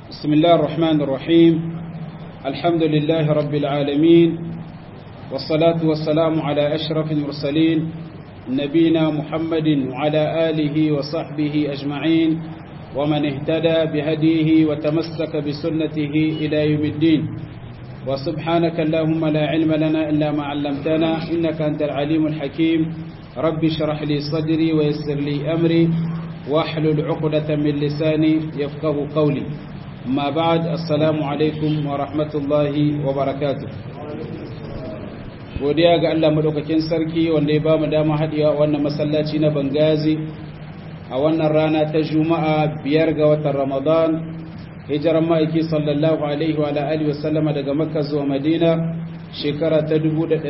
بسم الله الرحمن الرحيم الحمد لله رب العالمين والصلاة والسلام على أشرف المرسلين نبينا محمد وعلى آله وصحبه أجمعين ومن اهتدى بهديه وتمسك بسنته إلى يوم الدين وسبحانك اللهم لا علم لنا إلا ما علمتنا إنك أنت العليم الحكيم رب اشرح لي صدري ويسر لي أمري واحلل عقدة من لساني يفقه قولي ما بعد السلام عليكم ورحمة الله وبركاته godiya ga Allah madaukakin sarki wanda ya bamu dama haɗewa wannan masallaci na Bangazi a wannan rana ta Juma'a biyar ga watan Ramadan hijiran ma'aiki sallallahu alaihi wa alihi wa sallama daga Makka zuwa Madina shekara ta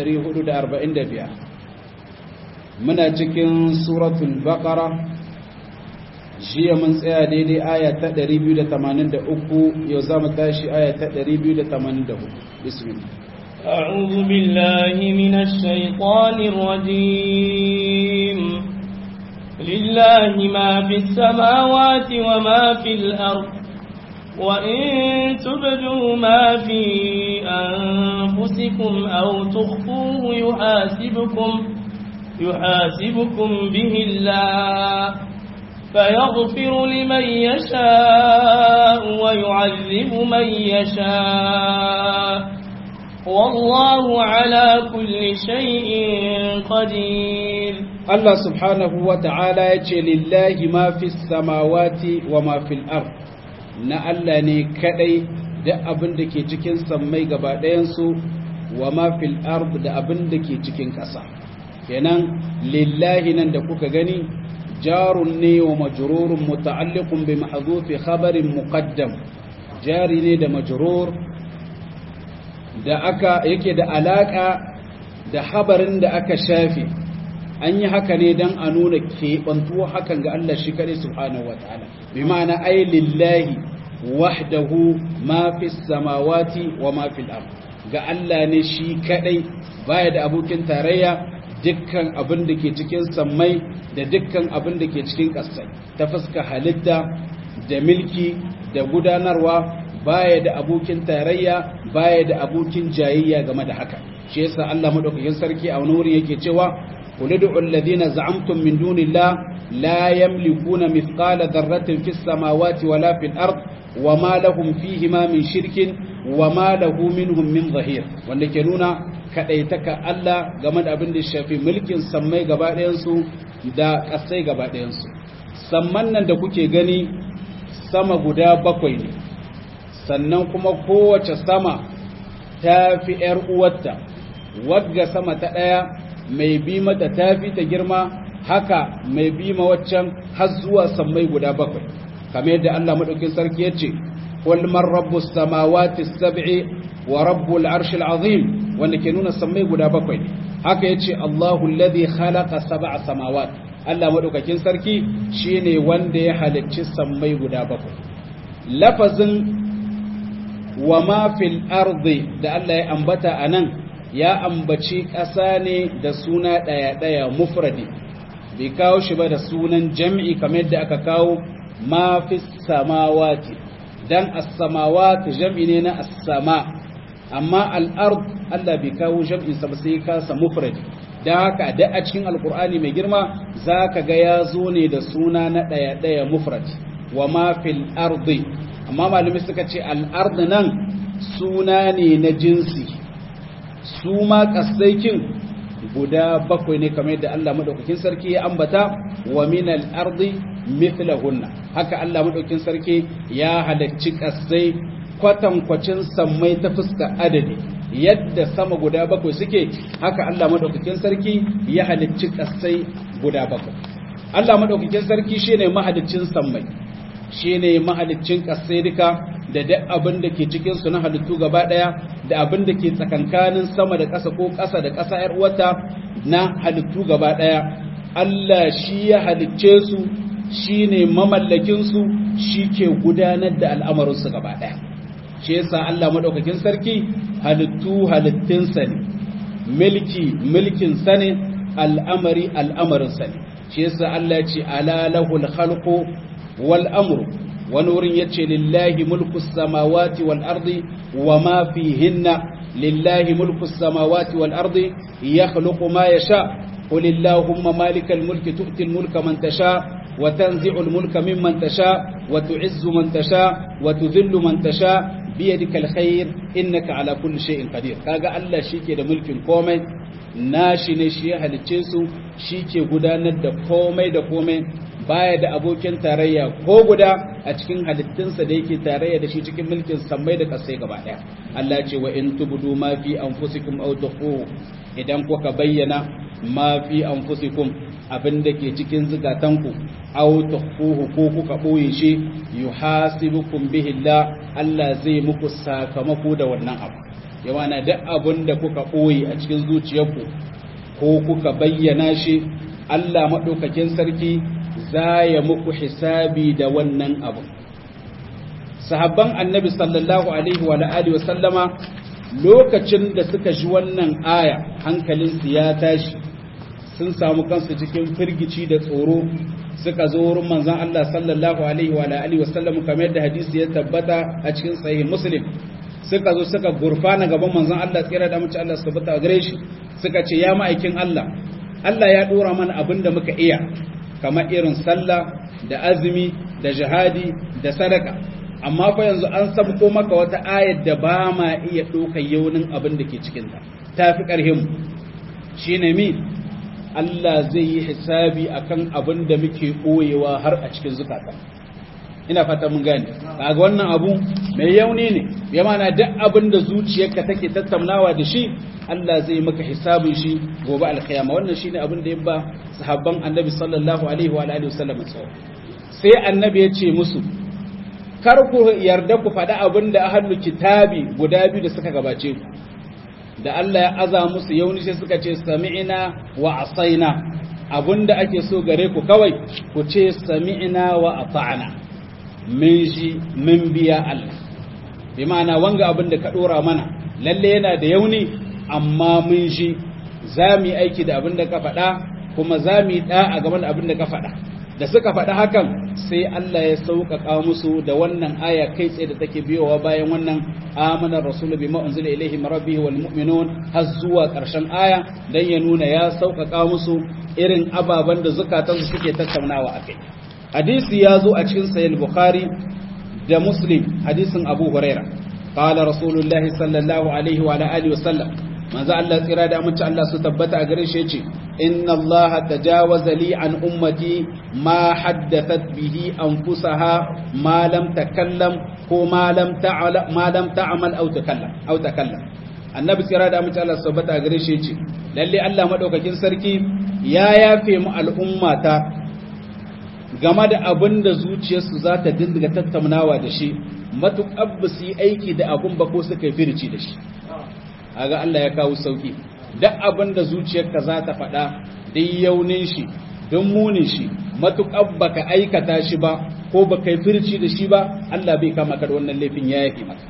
1445 muna cikin suratul Baqara jiya mun tsaya daidai aya ta 283 yau za mu tashi aya ta 284 bismillah أعوذ بالله من الشيطان الرجيم لله ما في السماوات وما في الأرض وإن تبدوا ما في أنفسكم أو تخفوه يحاسبكم يحاسبكم به الله فيغفر لمن يشاء ويعذب من يشاء والله على كل شيء قدير الله سبحانه وتعالى يجي لله ما في السماوات وما في الأرض na Allah ne kadai da abin da ke cikin sammai gaba ɗayansu wa ma fil ard da abin da ke cikin ƙasa kenan lillahi nan da kuka gani jarun ne wa majrurun muta'alliqun bi mahdhufi khabarin muqaddam jari ne da majrur da aka yake da alaka da habarin da aka shafe an yi haka ne don a nuna keɓantuwa hakan ga Allah shi kaɗai subhanahu wa ta'ala bi ma'ana ai lillahi wahdahu ma fi samawati wa ma fil ard ga Allah ne shi kaɗai baya da abokin tarayya dukkan abin da ke cikin sammai da dukkan abin da ke cikin ƙasai ta fuska halitta da milki da gudanarwa baya da abokin tarayya baya da abokin jayayya game da haka shi yasa Allah madaukakin sarki a wani wuri yake cewa qul ud'u alladhina za'amtum min dunillahi la yamlikuna mithqala dharratin fis samawati wala fil ard wama lahum fihima min shirkin wama lahu minhum min zahir wanda ke nuna kadaitaka Allah game da abin da shafi mulkin sammai gaba ɗayan su da ƙasai gaba ɗayan su samman nan da kuke gani sama guda bakwai ne sannan kuma kowace sama ta fi ‘yar uwarta, wagga sama ta ɗaya mai bi mata ta fi ta girma haka mai bi ma waccan har zuwa sammai guda bakwai, kamar yadda Allah maɗaukin sarki ya ce, Kulmar rabbu samawati sab'i wa rabbu al'arshil azim wanda ke nuna sammai guda bakwai ne, haka ya ce Allahu ladhi khalaqa sab'a samawat Allah maɗaukakin sarki shine wanda ya halicci sammai guda bakwai. Lafazin wa ma fil ardi da Allah ya ambata a nan ya ambaci ƙasa ne da suna ɗaya-ɗaya mufradi bai kawo shi ba da sunan jam'i kamar yadda aka kawo ma fi samawati dan as-samawati jam'i ne na as-sama amma al-ard Allah bai kawo jam'in sa ba sai kasa mufradi dan haka da a cikin alkur'ani mai girma zaka ga ya zo ne da suna na ɗaya-ɗaya mufradi wa ma fil ardi amma malumi suka ce al'ard nan suna ne na jinsi su ma kasaikin guda bakwai ne kamar yadda Allah madaukakin sarki ya ambata wa min al'ardi mithlahunna haka Allah madaukakin sarki ya halacci kasai kwatankwacin sammai ta fuska adadi yadda sama guda bakwai suke haka Allah madaukakin sarki ya halicci kasai guda bakwai Allah madaukakin sarki shine mahaliccin sammai shi ne mahalicin ƙasai duka da duk abin da ke cikinsu na halittu gaba ɗaya da abin da ke tsakankanin sama da ƙasa ko ƙasa da ƙasa ‘yar uwata na halittu gaba ɗaya Allah shi ya halicce su shi ne mamallakinsu shi ke gudanar da al'amarinsu gaba ɗaya shi yasa Allah maɗaukakin sarki halittu halittinsa ne milki milkinsa ne al'amari al'amarinsa ne shi yasa Allah ya ce ala lahul khalqu wal amru wani wurin yace lillahi mulku samawati wal ardi wa ma fihinna lillahi mulku samawati wal ardi yakhluqu ma yasha قل اللهم مالك الملك تؤتي الملك من تشاء وتنزع الملك ممن تشاء وتعز من تشاء وتذل من تشاء بيدك الخير إنك على كل شيء قدير كاغا الله شيكي da mulkin komai nashi ne shi ya halicce su shi ke gudanar da komai da komai baya da abokin tarayya ko guda a cikin halittunsa da yake tarayya da shi cikin mulkin sammai da kasai gaba daya Allah ce wa in tubdu ma fi anfusikum aw tukhfu idan kuka bayyana ma fi anfusikum abinda ke cikin zukatanku aw tukhfuhu ko kuka boye shi yuhasibukum bihi Allah Allah zai muku sakamako da wannan abu yawana duk abinda kuka boye a cikin zuciyarku ko kuka bayyana shi Allah madaukakin sarki za ya muku hisabi da wannan abu sahabban annabi sallallahu alaihi wa alihi wa sallama lokacin da suka ji wannan aya hankalinsu ya tashi sun samu kansu cikin firgici da tsoro suka zo wurin manzon Allah sallallahu alaihi wa alihi wa sallam kamar yadda hadisi ya tabbata a cikin sahih muslim suka zo suka gurfana gaban manzon Allah tsira da mace Allah su tabbata gare shi suka ce ya ma'aikin Allah Allah ya dora mana abin da muka iya kamar irin sallah da azumi da jihadi da sadaka amma fa yanzu an sabko maka wata ayar da ba ma iya ɗaukar yaunin abin da ke cikinta ta fi ƙarhin shi ne mi Allah zai yi hisabi akan abin da muke ɓoyewa har a cikin zukata ina fata mun gane kaga wannan abu mai yauni ne ya mana duk abin da zuciyarka take tattaunawa da shi Allah zai maka hisabin shi gobe alkiyama wannan shine abin da ya ba sahabban annabi sallallahu alaihi wa alihi wasallam sai annabi ya ce musu kar ku yarda ku faɗi abin da ahlul kitabi guda biyu da suka gabace ku da Allah ya aza musu yauni sai suka ce sami'ina wa asaina abinda ake so gare ku kawai ku ce sami'ina wa ata'na min ji min biya Allah bi ma'ana wanga abin da ka dora mana lalle yana da yauni amma mun ji za mu yi aiki da abin da ka faɗa kuma za mu yi ɗa a gaban abin da ka faɗa da suka faɗi hakan sai Allah ya sauƙaƙa musu da wannan aya kai tsaye da take biyowa bayan wannan amanar rasulu bima unzila ilaihi min rabbihi wal mu'minun har zuwa ƙarshen aya dan ya nuna ya sauƙaƙa musu irin ababen da zukatansu suke tattaunawa akai hadisi ya zo a cikin sahih bukhari da muslim hadisin abu huraira qala rasulullahi sallallahu alaihi wa alihi wa sallam manzo Allah tsira da amince Allah su tabbata a gare shi yace inna Allah tajawaza li an ummati ma haddathat bihi anfusaha ma lam takallam ko ma lam ta'ala ma lam ta'mal aw takallam aw takallam annabi tsira da amince Allah su tabbata a gare shi yace lalle Allah madaukakin sarki ya yafe mu al'ummata game da abin da zuciyarsu za ta dinga tattaunawa da shi matuƙar ba su yi aiki da abin ba ko suka yi firci da shi aga Allah ya kawo sauki duk abin da zuciyarka za ta faɗa dai yaunin shi don munin shi matuƙar baka aikata shi ba ko baka yi firci da shi ba Allah bai kama ka da wannan laifin ya yafi maka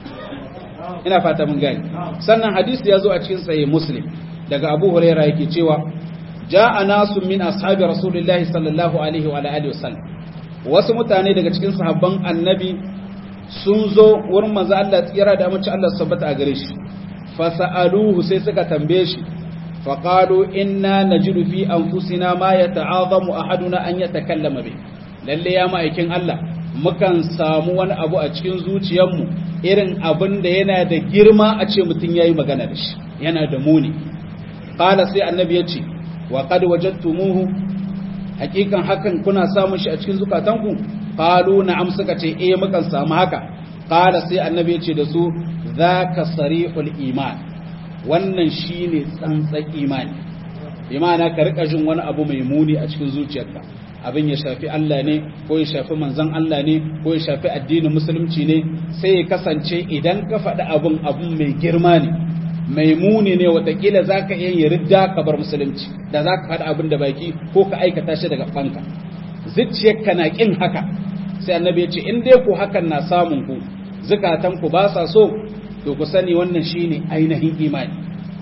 ina fata mun gani sannan hadisi ya zo a cikin sahih muslim daga Abu Hurairah yake cewa ja'a nasu min ashabi rasulillahi sallallahu alaihi wa alihi wasallam wasu mutane daga cikin sahabban annabi sun zo wurin manzo Allah tsira da amince Allah sabbata a gare shi fasa'aluhu sai suka tambaye shi faqalu inna najidu fi anfusina ma yata'azamu ahaduna an yatakallama bi lalle ya ma'aikin Allah mukan samu wani abu a cikin zuciyarmu irin abin da yana da girma a ce mutum yayi magana da shi yana da muni qala sai annabi ya ce wa qad wajadtumuhu hakikan hakan kuna samun shi a cikin zukatanku qalu na'am suka ce eh mukan samu haka qala sai annabi ya ce da su zaka sarihul iman wannan shine tsantsan imani imana ka rika jin wani abu mai muni a cikin zuciyarka abin ya shafi Allah ne ko ya shafi manzon Allah ne ko ya shafi addinin musulunci ne sai ya kasance idan ka faɗi abin abun mai girma ne mai muni ne watakila za ka iya yi ridda ka bar musulunci da za ka faɗi abin da baki ko ka aikata shi daga ɓanka zuciyarka na ƙin haka sai annabi ya ce in dai ku hakan na samun ku zukatanku ba sa so to ku sani wannan shine ainihin imani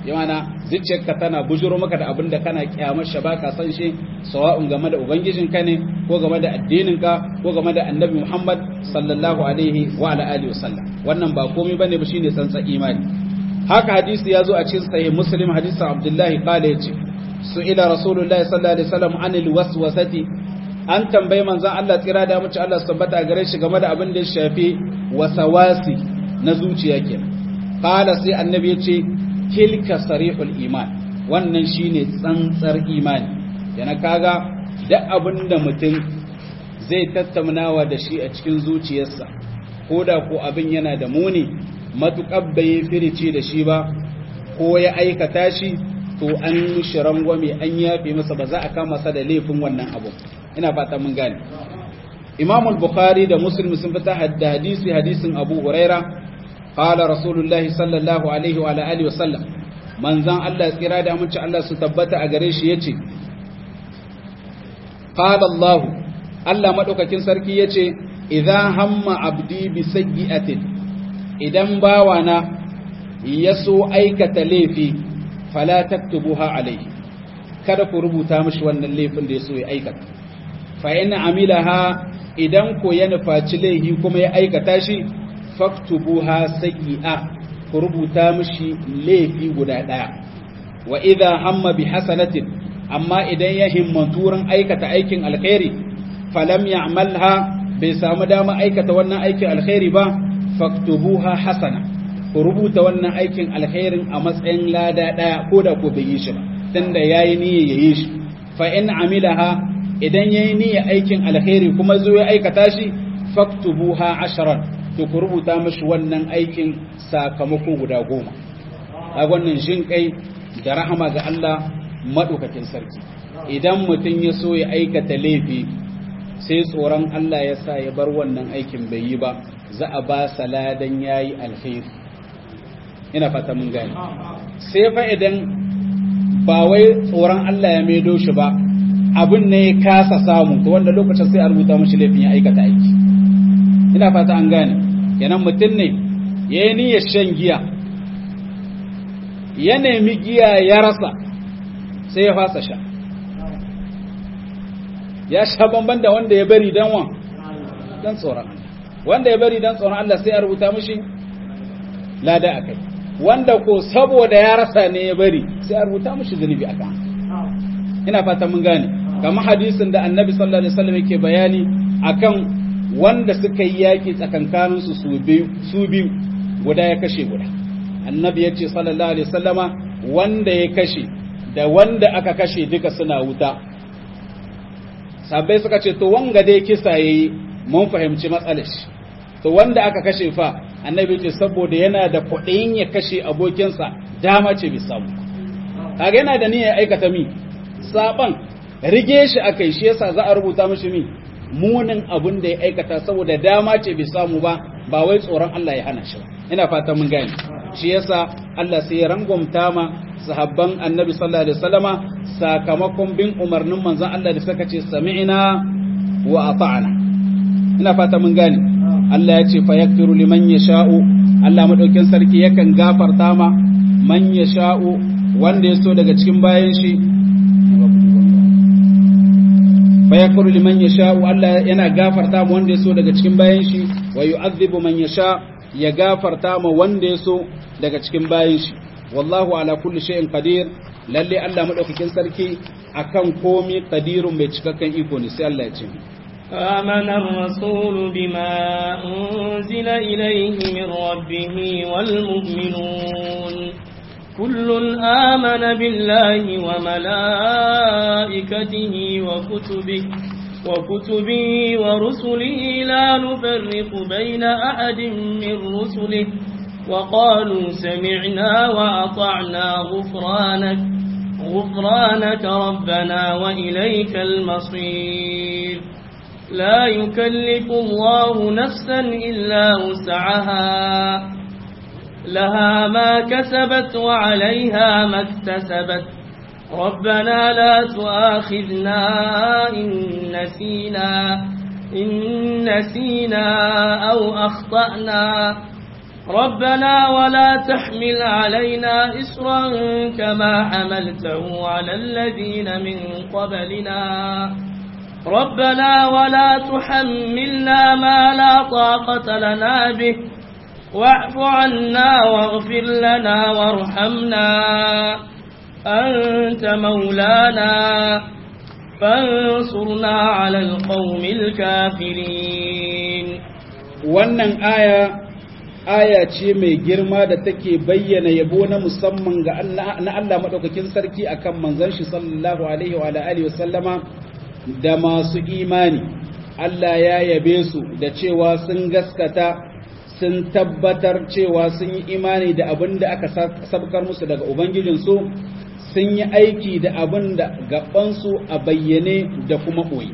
yana zuciyarka tana bujuro maka da abin da kana kyamar shi baka san shi sawa'un game da ubangijinka ne ko game da addininka ko game da annabi Muhammad sallallahu alaihi wa ala alihi wasallam wannan ba komai bane ba shine tsantsa imani haka hadisi ya zo a cikin sahih muslim hadisin abdullahi qala yace su ila rasulullahi sallallahu alaihi wasallam anil waswasati an tambayi manzon Allah tsira da muci Allah su tabbata gare shi game da abin da ya shafi wasawasi na zuciya kenan qala sai annabi yace tilka sarihul iman wannan shine tsantsar imani yana kaga duk abin da mutum zai tattaunawa da shi a cikin zuciyarsa ko da ko abin yana da muni matuƙar bai firici da shi ba ko ya aikata shi to an mishi rangwame an yafe masa ba za a kama sa da laifin wannan abu ina fata mun gane imam al-bukhari da muslim sun fita hadda hadisi hadisin abu huraira qala rasulullahi sallallahu alaihi wa alihi wasallam manzan Allah tsira da amince Allah su tabbata a gare shi yace qala Allah Allah madaukakin sarki yace idza hamma abdi bi sayyi'atin idan bawana ya so aikata laifi fala taktubuha alayhi kada ku rubuta mishi wannan laifin da ya so ya aikata fa in amilaha idan ko ya nufaci laifi kuma ya aikata shi faktubuha sayyi'a ku rubuta mishi laifi guda daya wa idha hamma bi hasanatin amma idan ya himmatu wurin aikata aikin alkhairi falam ya'malha bai samu dama aikata wannan aikin alkhairi ba faktubuha hasana ku rubuta wannan aikin alkhairin a matsayin lada daya ko da ko bai yi shi ba tunda yayi niyya yayi shi fa in amilaha idan yayi niyya aikin alkhairi kuma zo ya aikata shi faktubuha asharan to ku rubuta mishi wannan aikin sakamako guda goma a wannan jin kai da rahama ga Allah madaukakin sarki idan mutum ya so ya aikata laifi sai tsoron Allah ya sa ya bar wannan aikin bai yi ba za a ba sa ladan yayi alkhairi ina fata mun gane sai fa idan ba wai tsoron Allah ya maido shi ba abin ne ya kasa samu to wanda lokacin sai a rubuta mashi laifin ya aikata aiki ina fata an gane kenan mutum ne ya yi niyyar shan giya ya nemi giya ya rasa sai ya fasa sha ya sha bamban da wanda ya bari dan wan dan tsoron Allah wanda ya bari dan tsoron Allah sai a rubuta mashi lada akai wanda ko saboda ya rasa ne ya bari sai a rubuta mashi zunubi akan ina fata mun gane kamar hadisin da annabi sallallahu alaihi wasallam yake bayani akan wanda suka yi yaki tsakankanin su su biyu su biyu guda ya kashe guda annabi ya ce sallallahu alaihi wasallama wanda ya kashe da wanda aka kashe duka suna wuta sabai suka ce to wanga dai kisa yayi mun fahimci matsalar shi to wanda aka kashe fa annabi ce saboda yana da kuɗin ya kashe abokinsa dama ce bai samu kaga yana da niyyar aikata mi saban rige shi akai shi yasa za a rubuta mishi mi munin abin da ya aikata saboda dama ce bai samu ba ba wai tsoron Allah ya hana shi ba ina fata mun gane shi yasa Allah sai ya rangwamta ma sahabban annabi sallallahu alaihi wasallama sakamakon bin umarnin manzon Allah da suka ce sami'na wa ata'na ina fata mun gane Allah ya ce fa yakfiru liman yasha'u Allah madaukin sarki yakan gafarta ma man yasha'u wanda ya so daga cikin bayan shi fa yakfiru liman yasha'u Allah yana gafarta ma wanda ya so daga cikin bayan shi wa yu'adhibu man yasha ya gafarta ma wanda ya so daga cikin bayan shi wallahu ala kulli shay'in qadir lalle Allah madaukakin sarki akan komai qadirun mai cikakken iko ne sai Allah ya ce آمن الرسول بما أنزل إليه من ربه والمؤمنون كل آمن بالله وملائكته وكتبه وكتبه ورسله لا نفرق بين أحد من رسله وقالوا سمعنا وأطعنا غفرانك غفرانك ربنا وإليك المصير لا يكلف الله نفسا إلا وسعها لها ما كسبت وعليها ما اكتسبت ربنا لا تؤاخذنا إن نسينا إن نسينا أو أخطأنا ربنا ولا تحمل علينا إسرا كما حملته على الذين من قبلنا ربنا ولا تحملنا ما لا طاقة لنا به واعف عنا واغفر لنا وارحمنا أنت مولانا فانصرنا على القوم الكافرين wannan aya aya ce mai girma da take bayyana yabo na musamman ga na Allah madaukakin sarki akan manzon shi sallallahu alaihi wa alihi wasallama da masu imani Allah ya yabe su da cewa sun gaskata sun tabbatar cewa sun yi imani da abin da aka sabkar musu daga ubangijinsu sun yi aiki da abin da gabansu a bayyane da kuma ɓoye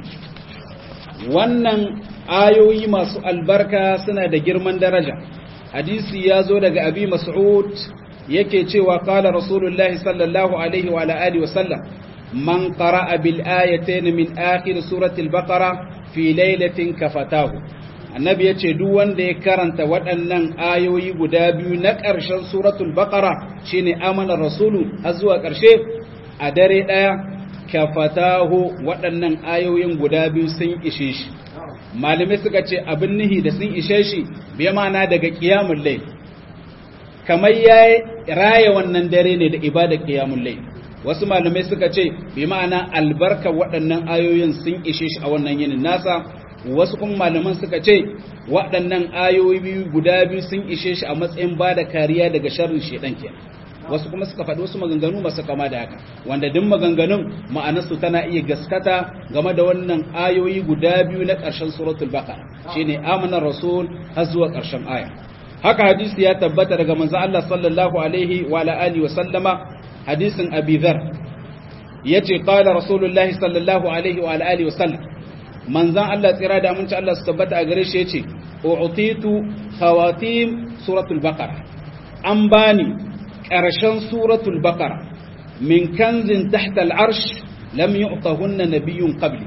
wannan ayoyi masu albarka suna da girman daraja hadisi ya zo daga abi mas'ud yake cewa kala rasulullahi sallallahu alaihi wa alihi wasallam man qara'a bil ayatayn min akhir surati al-baqara fi lailatin kafatahu annabi yace duk wanda ya karanta waɗannan ayoyi guda biyu na ƙarshen suratul baqara shine amana rasulu har zuwa ƙarshe a dare ɗaya kafatahu waɗannan ayoyin guda biyu sun ishe shi malamai suka ce abin nihi da sun ishe shi bai mana daga qiyamul layl kamar ya raya wannan dare ne da ibada qiyamul layl wasu malamai suka ce bi ma'ana albarka waɗannan ayoyin sun ishe shi a wannan yinin nasa wasu kuma malaman suka ce waɗannan ayoyi biyu guda biyu sun ishe shi a matsayin ba da kariya daga sharrin shedan kenan wasu kuma suka faɗi wasu maganganu masu kama da haka wanda duk maganganun ma'anarsu tana iya gaskata game da wannan ayoyi guda biyu na ƙarshen suratul baqara shine amana rasul har zuwa ƙarshen aya haka hadisi ya tabbata daga manzo Allah sallallahu alaihi wa alihi wa sallama hadisin abi dhar yace qala rasulullahi sallallahu alaihi wa alihi wa sallam manzan Allah tsira da aminci Allah su tabbata a gare shi yace u'titu khawatim suratul baqara an bani ƙarshen suratul baqara min kanzin tahta al'arsh lam yu'tahunna nabiyyun qabli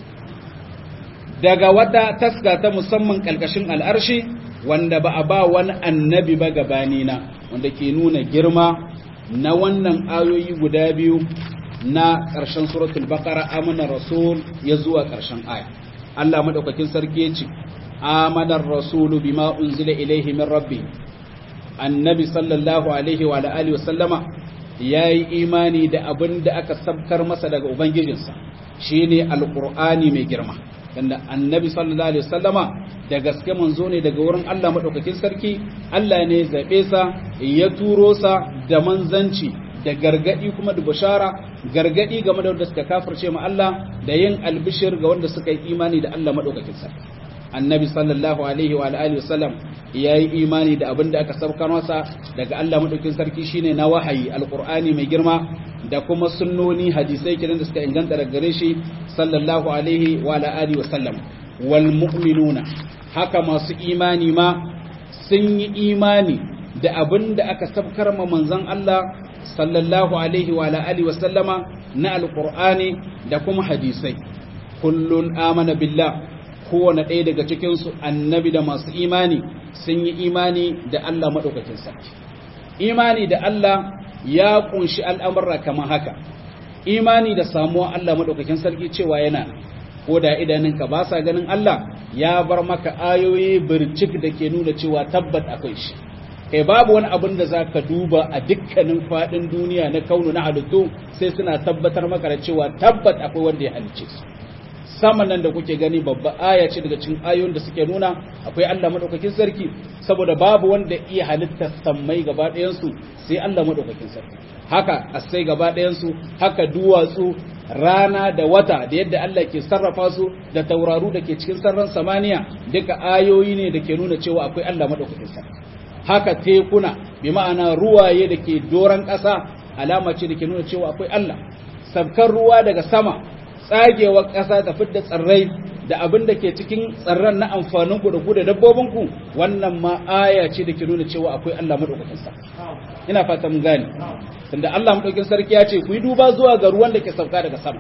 daga wata taska ta musamman kalkashin al'arshi wanda ba a ba wani annabi ba gabanina wanda ke nuna girma na wannan ayoyi guda biyu na ƙarshen suratul baqara amana rasul ya zuwa ƙarshen aya Allah madaukakin sarki ya ce amana rasulu bima unzila ilaihi min rabbi annabi sallallahu alaihi wa alihi wa sallama yayi imani da abin da aka sabkar masa daga ubangijinsa shine alqur'ani mai girma tunda annabi sallallahu alaihi wasallama da gaske manzo ne daga wurin Allah madaukakin sarki Allah ne zabe sa ya turo sa da manzanci da gargadi kuma da bashara gargadi game da wanda suka kafirce ma Allah da yin albishir ga wanda suka yi imani da Allah madaukakin sarki annabi sallallahu alaihi wa alihi wasallam yayi imani da abin da aka saukar masa daga Allah madaukakin sarki shine na wahayi alqur'ani mai girma da kuma sunnoni hadisai kiran da suka inganta daga gare shi sallallahu alaihi wa alihi wasallam wal mu'minuna haka masu imani ma sun yi imani da abin da aka sabkar ma manzon Allah sallallahu alaihi wa alihi wasallama na alqur'ani da kuma hadisai kullun amana billah kowane ɗaya daga cikinsu annabi da masu imani sun yi imani da Allah maɗaukakin sarki imani da Allah ya ƙunshi al'amurra kamar haka imani da samuwa Allah maɗaukakin sarki cewa yana ko da idanunka ba sa ganin Allah ya bar maka ayoyi bircik da ke nuna cewa tabbat akwai shi kai babu wani abin da za ka duba a dukkanin faɗin duniya na kaunu na halittu sai suna tabbatar maka da cewa tabbat akwai wanda ya halicce su saman nan da kuke gani babba aya ce daga cikin ayoyin da suke nuna akwai Allah madaukakin sarki saboda babu wanda iya halitta sammai gaba ɗayan su sai Allah madaukakin sarki haka asai gaba ɗayan su haka duwatsu rana da wata da yadda Allah ke sarrafa su da tauraru da ke cikin sarran samaniya duka ayoyi ne da ke nuna cewa akwai Allah madaukakin sarki haka tekuna bi ma'ana ruwaye da ke doran ƙasa alama ce da ke nuna cewa akwai Allah sabkar ruwa daga sama tsagewar ƙasa ta fidda tsirrai da abin da ke cikin tsirran na amfanin ku da ku da dabbobin ku wannan ma aya ce da ke nuna cewa akwai Allah madaukakin sa ina fata mun gane tunda Allah madaukakin sarki ya ce ku yi duba zuwa ga ruwan da ke sauka daga sama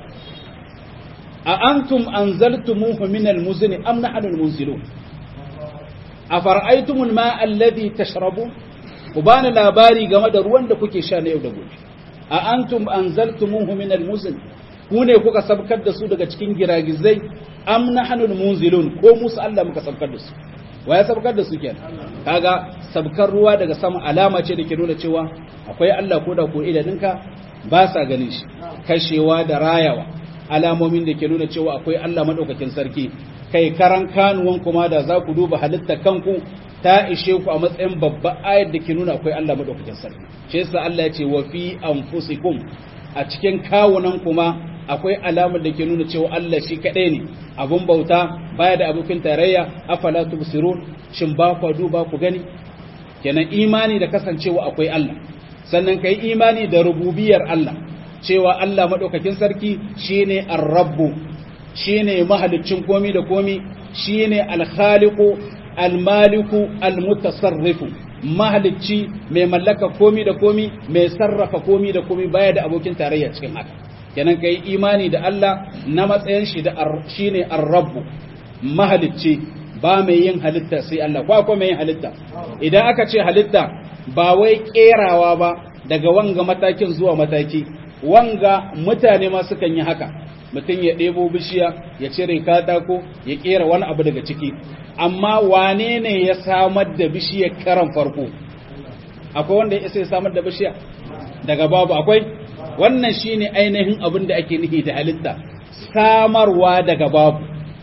a antum anzaltumuhu min almuzni am nahnu almunzilun afara'aytumul ma'a alladhi tashrabun ku bani labari game da ruwan da kuke sha na yau da gobe a antum anzaltumuhu min almuzn ku ne kuka sabkar da su daga cikin giragizai am nahnu munzilun ko musu Allah muka sabkar da su waya sabkar da su kenan kaga sabkar ruwa daga sama alama ce da ke nuna cewa akwai Allah ko da ko idaninka ba sa ganin shi kashewa da rayawa alamomin da ke nuna cewa akwai Allah madaukakin sarki kai karan kanuwan kuma da za ku duba halittar kanku ta ishe ku a matsayin babban ayar da ke nuna akwai Allah madaukakin sarki shi yasa Allah ya ce wa fi anfusikum a cikin kawunan kuma akwai alamar da ke nuna cewa Allah shi kadai ne abun bauta baya da abokin tarayya afala tubsirun shin ba ku duba ku gani kenan imani da kasancewa akwai Allah sannan kai imani da rububiyar Allah cewa Allah madaukakin sarki shine ar-rabbu shine mahaliccin komi da komi shine al-khaliqu al-maliku al-mutasarrifu mahalicci mai mallaka komi da komi mai sarrafa komi da komi baya da abokin tarayya cikin haka kenan kai imani da Allah na matsayin shi da shine ar-rabbu mahalicci ba mai yin halitta sai Allah ko akwai mai yin halitta idan aka ce halitta ba wai kerawa ba daga wanga matakin zuwa mataki wanga mutane ma sukan yi haka mutum ya ɗebo bishiya ya cire katako ya kera wani abu daga ciki amma wane ne ya samar da bishiyar karan farko akwai wanda ya sai samar da bishiya daga babu akwai wannan shine ainihin abin da ake nufi da halitta samarwa daga babu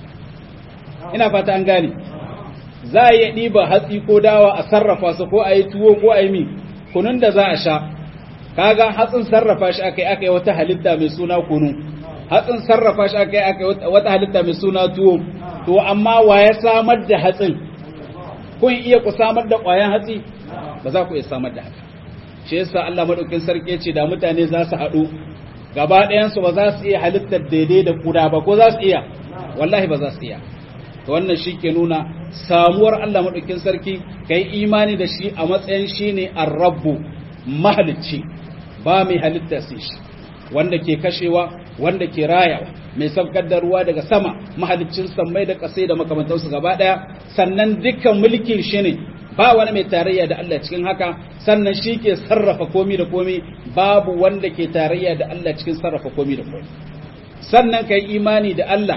ina fata an gane za a iya ɗiba hatsi ko dawa a sarrafa su ko a yi tuwo ko a yi mi kunun da za a sha kaga hatsin sarrafa shi aka yi aka yi wata halitta mai suna kunu hatsin sarrafa shi aka yi aka yi wata halitta mai suna tuwo to amma wa ya samar da hatsin kun iya ku samar da ƙwayan hatsi ba za ku iya samar da haka shi yasa Allah madaukin sarki ce da mutane za su haɗu gaba ɗayan su ba za su iya halittar daidai da kuda ba ko za su iya wallahi ba za su iya to wannan shi ke nuna samuwar Allah madaukin sarki kai imani da shi a matsayin shine ar-rabbu mahalicci ba mai halitta sai shi wanda ke kashewa wanda ke rayawa mai saukar da ruwa daga sama mahaliccin sammai da kasai da makamantansu gaba daya sannan dukkan mulkin shi ne ba wani mai tarayya da Allah cikin haka sannan shi ke sarrafa komi da komi babu wanda ke tarayya da Allah cikin sarrafa komi da komi sannan kai imani da Allah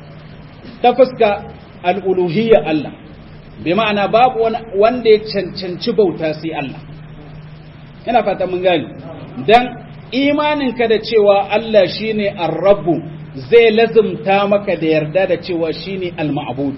ta fuska al'uluhiyya Allah bi ma'ana babu wanda ya cancanci bauta sai Allah ina fata mun gani dan imaninka da cewa Allah shine ar-rabbu zai lazumta maka da yarda da cewa shine al-ma'bud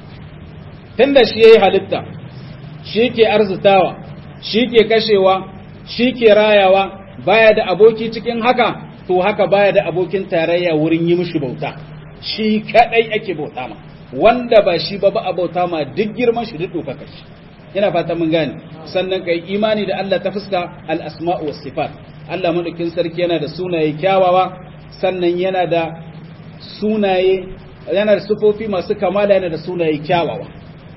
tunda shi yayi halitta shi ke arzutawa shi ke kashewa shi ke rayawa baya da aboki cikin haka to haka baya da abokin tarayya wurin yi mishi bauta shi kadai ake bauta ma wanda ba shi ba ba a bauta ma duk girman shi duk dokaka shi ina fata mun gane sannan kai imani da Allah ta fuska al-asma'u was sifat Allah madaukin sarki yana da sunaye kyawawa sannan yana da sunaye yana da sufofi masu kamala yana da sunaye kyawawa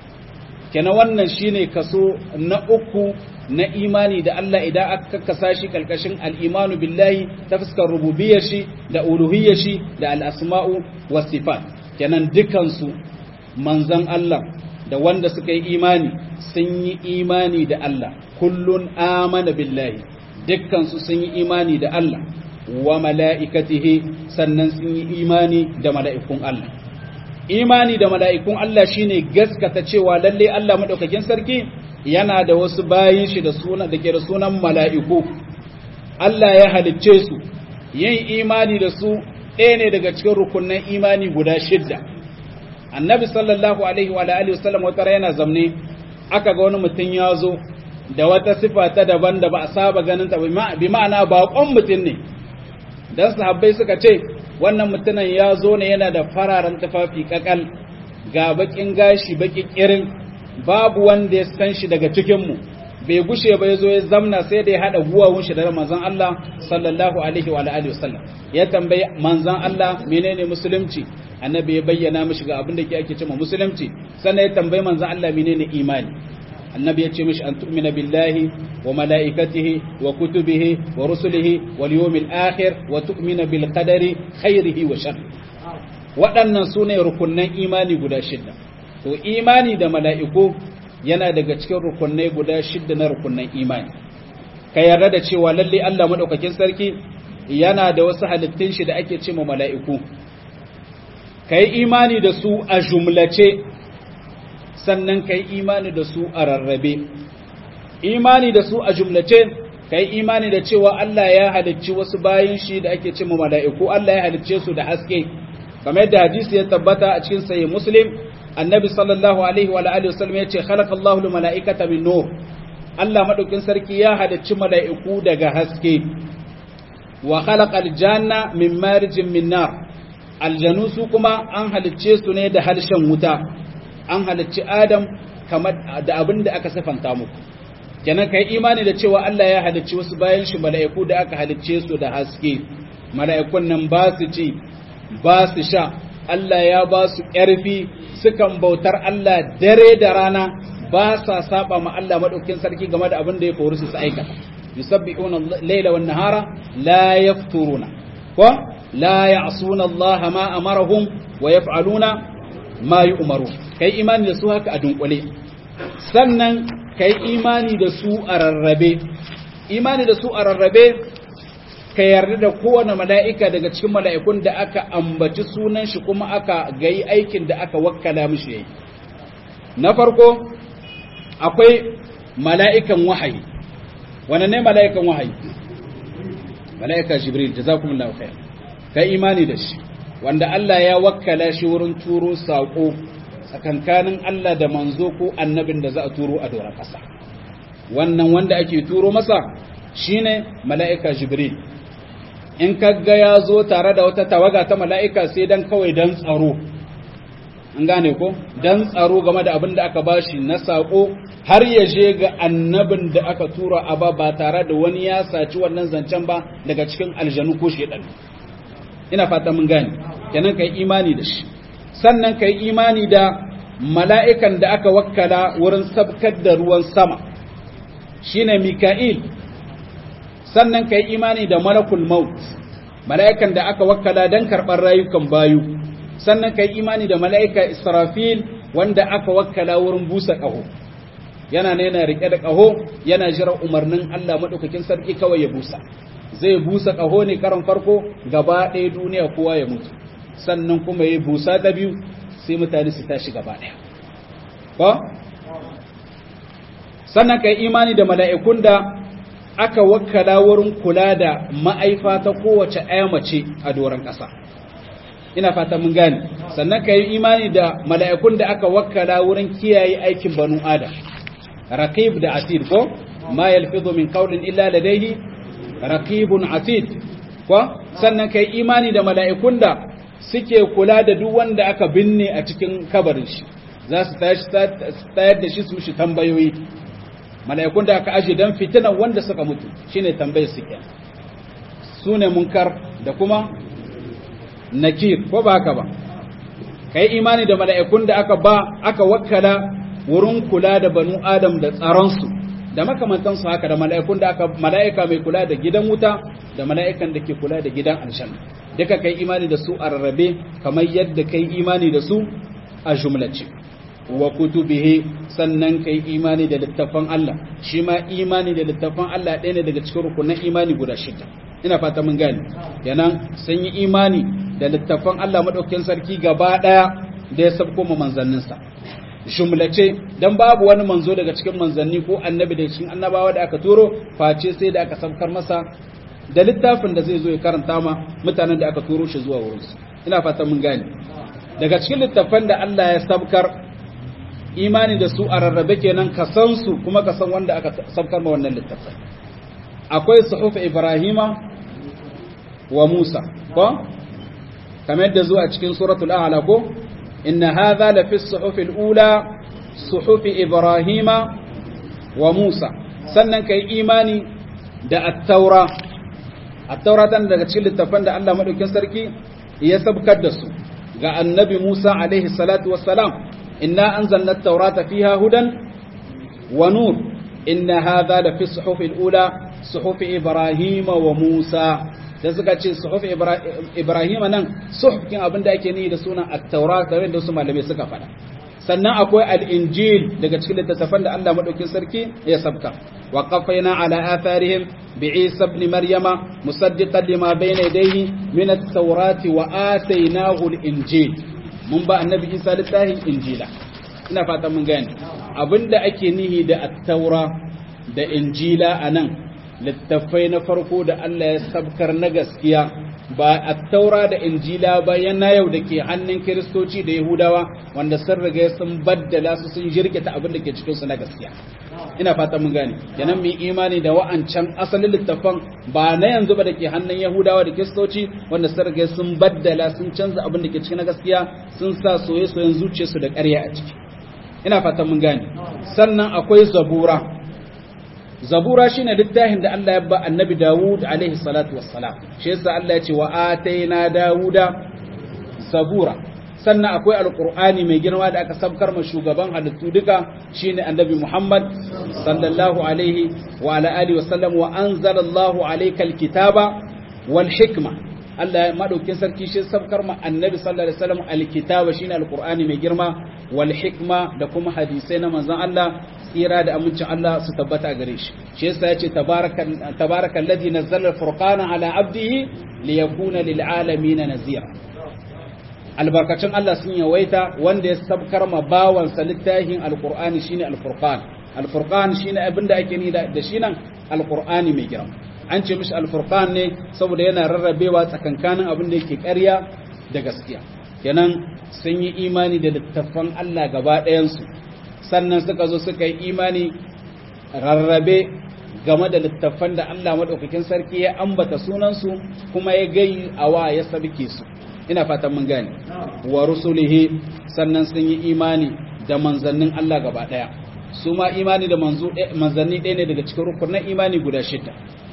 kenan wannan shine kaso na uku na imani da Allah idan aka kasa shi kalkashin al-imanu billahi ta fuskar rububiyyar shi da uluhiyyar shi da al-asma'u was sifat kenan dukansu manzan Allah da wanda suka yi imani sun yi imani da Allah kullun amana billahi dukkansu sun yi imani da Allah wa mala'ikatihi sannan sun yi imani da mala'ikun Allah imani da mala'ikun Allah shine gaskata cewa lalle Allah madaukakin sarki yana da wasu bayin shi da suna da ke da sunan mala'iku Allah ya halicce su yin imani da su ɗaya ne daga cikin rukunan imani guda shidda annabi sallallahu alaihi wa alihi wasallam wata yana zamne aka ga wani mutum ya zo da wata sifa ta daban da ba a saba ganin ta bi ma'ana baƙon mutum ne dan sahabbai suka ce wannan mutumin ya zo ne yana da fararen tufafi kakal ga bakin gashi baki kirin babu wanda ya san shi daga cikin mu bai gushe ba ya zo ya zamna sai da ya haɗa guwawun shi da manzon Allah sallallahu alaihi wa alihi wasallam ya tambayi manzon Allah menene musulunci annabi ya bayyana mishi ga abin da ke ake cewa musulunci sannan ya tambayi manzon Allah menene imani annabi ya ce mishi an tu'mina billahi wa malaikatihi wa kutubihi wa rusulihi wal yawmil akhir wa tu'mina bil qadari khairihi wa sharri waɗannan sune rukunnan imani guda shida to imani da mala'iku yana daga cikin rukunai guda shidda na rukunan imani ka yarda da cewa lalle Allah madaukakin sarki yana da wasu halittun shi da ake ce ma mala'iku kai imani da su a jumlace sannan kai imani da su a rarrabe imani da su a jumlace kai imani da cewa Allah ya halicci wasu bayin shi da ake ce ma mala'iku Allah ya halicce su da haske kamar yadda hadisi ya tabbata a cikin sahih muslim annabi sallallahu alaihi wa alihi wasallam yace khalaqa Allahu lil mala'ikata min nur Allah madaukin sarki ya halicci mala'iku daga haske wa khalaqa al-janna min marijin min nar aljanu su kuma an halicce su ne da harshen wuta an halicci adam kamar da abin da aka sifanta muku kenan kai imani da cewa Allah ya halicci wasu bayan shi mala'iku da aka halicce su da haske mala'ikun nan ba su ci ba su sha Allah ya ba su ƙarfi sukan bautar Allah dare da rana ba sa saba ma Allah madaukakin sarki game da abin da ya kori su su aikata yusabbihuna al-laila wan nahara la yafturuna ko la ya'suna Allah ma amarahum wa yaf'aluna ma yu'maru kai imani da su haka a dunkule sannan kai imani da su a rarrabe imani da su a rarrabe ka yarda da kowane mala'ika daga cikin mala'ikun da aka ambaci sunan shi kuma aka gayi aikin da aka wakkala mishi yayi na farko akwai mala'ikan wahayi wane ne mala'ikan wahayi mala'ika jibril jazakumullahu khair kai imani da shi wanda Allah ya wakkala shi wurin turo sako tsakankanin Allah da manzo ko annabin da za a turo a doron ƙasa wannan wanda ake turo masa shine mala'ika jibril in kaga ya zo tare da wata tawaga ta mala'ika sai dan kawai dan tsaro an gane ko dan tsaro game da abin da aka bashi na sako har ya je ga annabin da aka tura a ba ba tare da wani ya saci wannan zancen ba daga cikin aljanu ko shedan ina fata mun gane kenan kai imani da shi sannan kai imani da mala'ikan da aka wakkala wurin sabkar da ruwan sama shine mika'il sannan kai imani da malakul maut mala'ikan da aka wakkala don karɓar rayukan bayu sannan kai imani da mala'ika israfil wanda aka wakkala wurin busa ƙaho yana ne yana riƙe da ƙaho yana jiran umarnin Allah maɗaukakin sarki kawai ya busa zai busa ƙaho ne karan farko gaba ɗaya duniya kowa ya mutu sannan kuma ya busa ta biyu sai mutane su tashi gaba ɗaya ko sannan kai imani da mala'ikun da aka wakkala wurin kula da ma'aifa ta kowace ɗaya mace a doron ƙasa ina fata mun gane sannan ka yi imani da mala'ikun da aka wakkala wurin kiyaye aikin banu adam raqib da atid ko ma yalfizu min qawlin illa ladayhi raqibun atid ko sannan ka yi imani da mala'ikun da suke kula da duk wanda aka binne a cikin kabarin shi za su tayar da shi su shi tambayoyi mala'ikun da aka aje don fitinan wanda suka mutu shine tambayar suke su ne munkar da kuma nakir ko ba haka ba kai imani da mala'ikun da aka ba aka wakkala wurin kula da banu adam da tsaronsu da makamantansu haka da mala'ikun da aka mala'ika mai kula da gidan wuta da mala'ikan da ke kula da gidan aljanna duka kai imani da su a rarrabe kamar yadda kai imani da su a jumlace wa kutubihi sannan kai imani da littafan Allah shi ma imani da littafan Allah ɗaya ne daga cikin rukunan imani guda shida ina fata mun gane kenan sun yi imani da littafan Allah madaukakin sarki gaba ɗaya da ya sabko ma manzanninsa jumlace dan babu wani manzo daga cikin manzanni ko annabi daga cikin annabawa da aka turo face sai da aka sabkar masa da littafin da zai zo ya karanta ma mutanen da aka turo shi zuwa wurinsu ina fata mun gane daga cikin littafan da Allah ya sabkar imani da su a rarrabe kenan ka san su kuma ka san wanda aka sabkar ma wannan littafai akwai suhuf ibrahima wa musa ko kamar yadda zuwa cikin suratul a'la ko inna hadha la fi suhuf al-ula suhuf ibrahima wa musa sannan kai imani da at-taura at-taura dan daga cikin littafan da Allah madaukakin sarki ya sabkar da su ga annabi Musa alaihi salatu wassalam إنا أنزلنا التوراة فيها هدى ونور إن هذا لفي الصحف الأولى صحف إبراهيم وموسى da suka ce suhuf Ibrahim nan suhuf kin abin da ake ni da sunan at-Taurat da wanda su malamai suka faɗa sannan akwai al-injil daga cikin littattafan da Allah madaukin sarki ya sabka wa qafaina ala atharihim bi Isa ibn Maryama musaddiqan lima bayna yadayhi min at-taurati wa atainahu al-injil mun ba annabi Isa littafin injila ina fatan mun gane abinda ake nihi da at-taura da injila anan littafai na farko da Allah ya sabkar na gaskiya ba a taura da injila ba yana yau da ke hannun kiristoci da yahudawa wanda sun riga sun baddala su sun jirgita abin da ke cikinsu na gaskiya ina fata mun gane kenan mu imani da wa'ancan asalin littafan ba na yanzu ba da ke hannun yahudawa da kiristoci wanda sun riga sun baddala sun canza abin da ke cikin na gaskiya sun sa soye-soyen zuciyarsu da ƙarya a ciki ina fata mun gane sannan akwai zabura zabura shine littafin da Allah ya ba annabi Dawud alaihi salatu wassalam shi yasa Allah ya ce wa ataina Dawuda zabura sannan akwai alqur'ani mai girma da aka sabkar ma shugaban halittu duka shine annabi Muhammad sallallahu alaihi wa ala alihi wasallam wa anzalallahu alayka alkitaba wal hikma Allah ya madaukin sarki shi sabkar ma annabi sallallahu alaihi wasallam alkitaba shine alqur'ani mai girma wal hikma da kuma hadisai na manzon Allah tsira da amincin Allah su tabbata gare shi shi yasa yace tabarakal ladhi nazzala al-furqana ala abdihi liyakuna lil alamin nazira albarkacin Allah sun yawaita wanda ya sabkar ma bawan sa littafin alqur'ani shine al-furqan al-furqan shine abinda ake ni da shi nan alqur'ani mai girma an ce mishi al-furqan ne saboda yana rarrabewa tsakankanin abin da yake ƙarya da gaskiya kenan sun yi imani da littafan Allah gaba ɗayansu sannan suka zo suka yi imani rarrabe game da littafan da Allah maɗaukakin sarki ya ambata sunansu kuma ya gai awa ya sabke su ina fatan mun gane wa rusulihi sannan sun yi imani da manzannin Allah gaba ɗaya su ma imani da manzanni ɗaya ne daga cikin rukunin imani guda shida